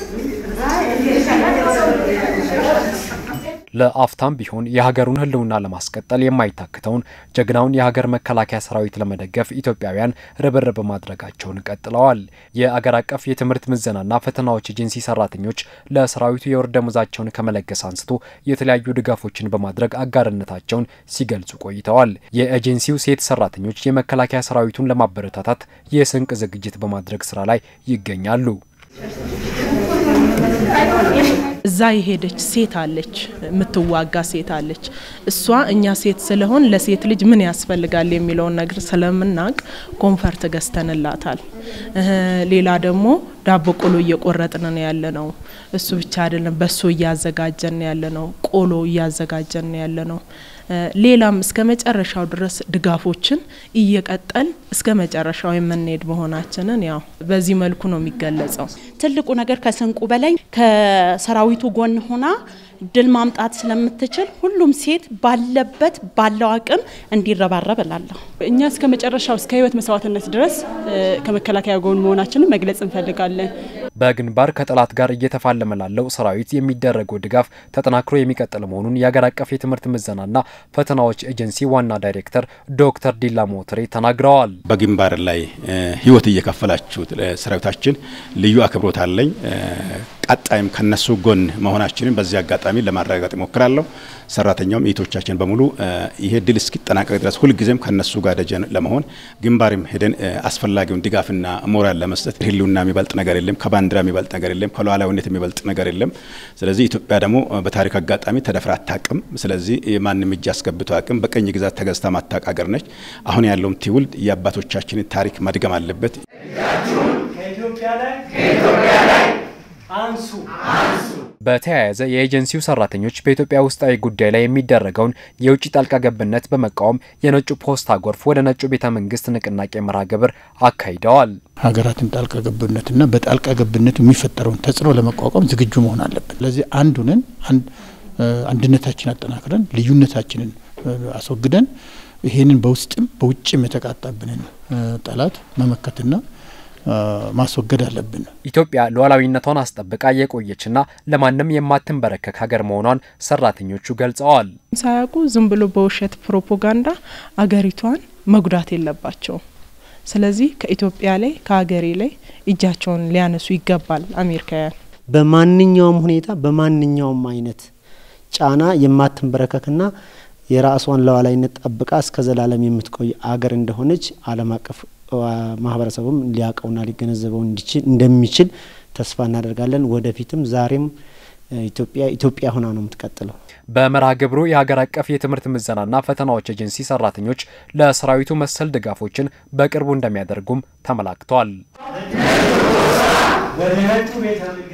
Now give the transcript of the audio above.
ለአፍታም ቢሆን የሀገሩን ሕልውና ለማስቀጠል የማይታክተውን ጀግናውን የሀገር መከላከያ ሰራዊት ለመደገፍ ኢትዮጵያውያን ርብርብ ማድረጋቸውን ቀጥለዋል። የአገር አቀፍ የትምህርት ምዘናና ፈተናዎች ኤጀንሲ ሰራተኞች ለሰራዊቱ የወር ደመወዛቸውን ከመለገስ አንስቶ የተለያዩ ድጋፎችን በማድረግ አጋርነታቸውን ሲገልጹ ቆይተዋል። የኤጀንሲው ሴት ሰራተኞች የመከላከያ ሰራዊቱን ለማበረታታት የስንቅ ዝግጅት በማድረግ ስራ ላይ ይገኛሉ። እዛ የሄደች ሴት አለች፣ የምትዋጋ ሴት አለች። እሷ እኛ ሴት ስለሆን ለሴት ልጅ ምን ያስፈልጋል የሚለውን ነገር ስለምናውቅ ኮንፈርት ገዝተንላታል። ሌላ ደግሞ ዳቦ ቆሎ እየቆረጥን ነው ያለ ነው። እሱ ብቻ አይደለም፣ በሶ እያዘጋጀን ያለ ነው። ቆሎ እያዘጋጀን ያለ ነው። ሌላም እስከ መጨረሻው ድረስ ድጋፎችን እየቀጠል እስከ መጨረሻው የምንሄድ መሆናችንን ያው በዚህ መልኩ ነው የሚገለጸው። ትልቁ ነገር ከስንቁ በላይ ከሰራዊቱ ጎን ሆና ድል ማምጣት ስለምትችል ሁሉም ሴት ባለበት ባለው አቅም እንዲረባረብ እላለሁ። እኛ እስከ መጨረሻው እስከ ሕይወት መስዋዕትነት ድረስ ከመከላከያ ጎን መሆናችንን መግለጽ እንፈልጋለን። በግንባር ከጠላት ጋር እየተፋለመ ላለው ሰራዊት የሚደረገው ድጋፍ ተጠናክሮ የሚቀጥል መሆኑን የሀገር አቀፍ የትምህርት ምዘናና ፈተናዎች ኤጀንሲ ዋና ዳይሬክተር ዶክተር ዲላ ሞትሬ ተናግረዋል። በግንባር ላይ ህይወት እየከፈላችሁ ሰራዊታችን ልዩ አክብሮት አለኝ። ቀጣይም ከነሱ ጎን መሆናችንን በዚህ አጋጣሚ ለማረጋገጥ ይሞክራለሁ። ሰራተኛውም እህቶቻችን በሙሉ ይሄ ድል እስኪጠናቀቅ ድረስ ሁልጊዜም ከነሱ ጋር ደጀን ለመሆን ግንባርም ሄደን አስፈላጊውን ድጋፍና ሞራል ለመስጠት ህልውና የሚበልጥ ነገር የለም፣ ከባንዲራ የሚበልጥ ነገር የለም፣ ከሉዓላዊነት የሚበልጥ ነገር የለም። ስለዚህ ኢትዮጵያ ደግሞ በታሪክ አጋጣሚ ተደፍራ አታቅም። ስለዚህ ማንም እጅ አስገብቶ አቅም በቀኝ ግዛት ተገዝታ ማታቅ ሀገር ነች። አሁን ያለውም ትውልድ የአባቶቻችንን ታሪክ መድገም አለበት። አንሱ በተያያዘ የኤጀንሲው ሰራተኞች በኢትዮጵያ ውስጣዊ ጉዳይ ላይ የሚደረገውን የውጭ ጣልቃ ገብነት በመቃወም የነጩ ፖስታ ጎርፍ ወደ ነጩ ቤተ መንግስት ንቅናቄ መርሃ ግብር አካሂደዋል። ሀገራትን ጣልቃ ገብነትና በጣልቃ ገብነቱ የሚፈጠረውን ተጽዕኖ ለመቋቋም ዝግጁ መሆን አለብን። ስለዚህ አንዱንን አንድነታችን አጠናክረን ልዩነታችንን አስወግደን ይሄንን በውስጥም በውጭም የተቃጣብንን ጠላት መመከትና ማስወገድ አለብን። ኢትዮጵያ ሉዓላዊነቷን አስጠብቃ የቆየችና ለማንም የማትንበረከክ ሀገር መሆኗን ሰራተኞቹ ገልጸዋል። ሳያውቁ ዝም ብሎ በውሸት ፕሮፓጋንዳ አገሪቷን መጉዳት የለባቸውም። ስለዚህ ከኢትዮጵያ ላይ ከሀገሬ ላይ እጃቸውን ሊያነሱ ይገባል። አሜሪካውያን በማንኛውም ሁኔታ በማንኛውም አይነት ጫና የማትንበረከክና የራሷን ሉዓላዊነት ጠብቃ እስከ ዘላለም የምትቆይ አገር እንደሆነች ዓለም አቀፍ ማህበረሰቡም ሊያውቀውና ሊገነዘበው እንዲችል እንደሚችል ተስፋ እናደርጋለን። ወደፊትም ዛሬም ኢትዮጵያ ኢትዮጵያ ሆና ነው የምትቀጥለው። በመርሃ ግብሩ የሀገር አቀፍ የትምህርት ምዘናና ፈተናዎች ኤጀንሲ ሰራተኞች ለሰራዊቱ መሰል ድጋፎችን በቅርቡ እንደሚያደርጉም ተመላክቷል። ወደ ነጩ ቤተ